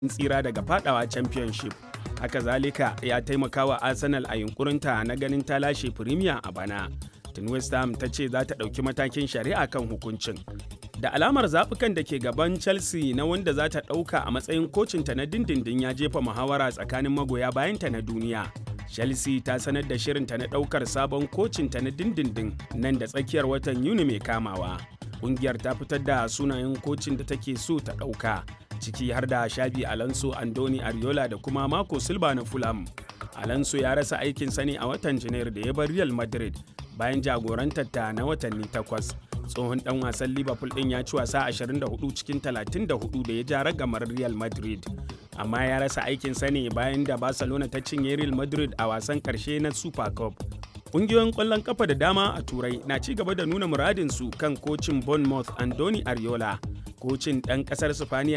tsira daga fadawa championship haka zalika ya taimaka wa arsenal a yunkurinta na ganin ta lashe premier a bana tun west ham ta ce za ta ɗauki matakin shari'a kan hukuncin da alamar zaɓukan da ke gaban chelsea na wanda za ta ɗauka a matsayin kocinta na dindindin ya jefa muhawara tsakanin magoya bayanta na duniya chelsea ta sanar da shirinta na ɗaukar sabon kocinta na dindindin nan da tsakiyar watan yuni mai kamawa ƙungiyar ta fitar da sunayen kocin da take so ta ɗauka ciki har da shabi alonso andoni ariola da kuma marco silva na fulham alonso ya rasa aikinsa ne a watan janairu da ya bar real madrid bayan jagorantar ta na watanni takwas tsohon dan wasan liverpool din ya ci wasa 24 cikin 34 da ya ja ragamar real madrid amma ya rasa aikinsa ne bayan da barcelona ta cinye real madrid a wasan karshe na super cup Ƙungiyoyin ƙwallon kafa da dama a Turai na ci gaba da nuna muradinsu kan kocin Bournemouth Andoni Ariola. Kocin ɗan ƙasar Sifaniya